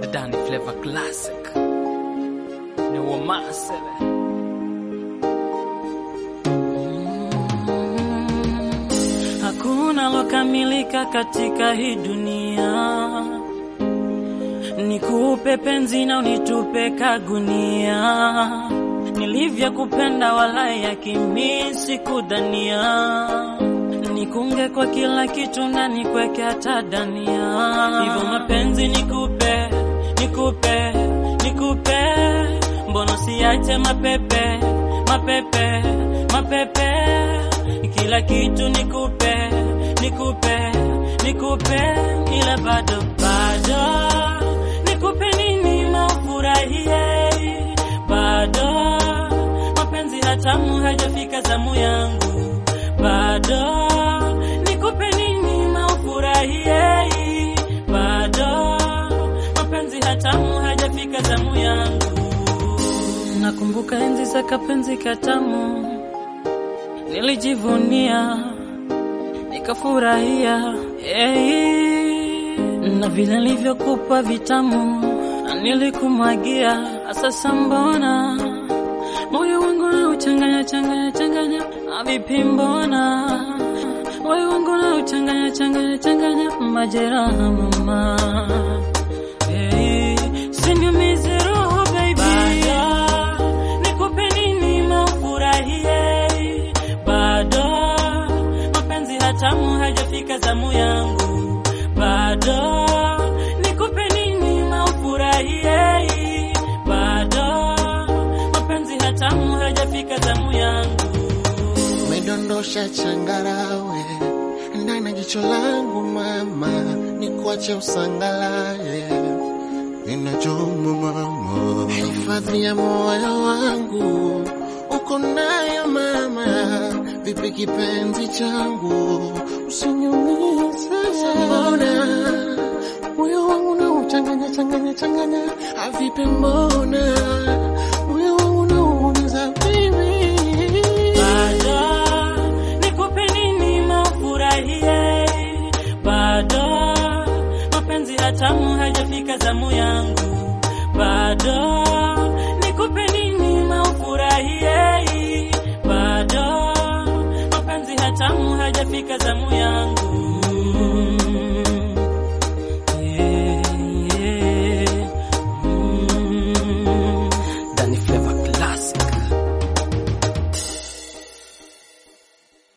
Danny Flavor Classic ni Wamasele Hakuna lokamilika katika hii dunia, nikupe penzi na unitupe kagunia, nilivyokupenda wala yakimisi kudhania, nikunge kwa kila kitu na nikweke hata dania, hivyo mapenzi nikupe, nikupe, nikupe, mbona siache mapepe, mapepe, mapepe kila kitu nikupe, nikupe, nikupe, ila bado bado nikupe nini maufurahie, bado mapenzi hatamu hajafika zamu yangu, bado nikupe nini maufurahie, bado mapenzi hatamu hajafika zamu yangu. Nakumbuka enzi za kapenzi katamu nilijivunia nikafurahia, hey, na vile nilivyokupa vitamu nilikumwagia. Sasa mbona moyo wangu na uchanganya changanya changanya, vipi mbona moyo wangu na uchanganya changanya changanya, majeraha mama, hey, siniumize roho baby, nikupe nini maufurahie bado mapenzi hatamu hajafika zamu yangu, bado nikupe nini maufurahie, bado mapenzi hatamu hajafika zamu yangu. Umedondosha changarawe ndani ya jicho langu mama, nikuache usangalaye ninachoma mama, hifadhi ya moyo wangu uko nayo mama, vipi kipenzi changu, usiniumize. Mbona moyo wangu na uchanganya changanya changanya, vipi mbona moyo wangu na uumiza bibi bado nikupe nini maufurahie, bado mapenzi hatamu hajafika zamu yangu, bado nikupe nini maufurahie, bado mapenzi hatamu hajafika zamu yangu.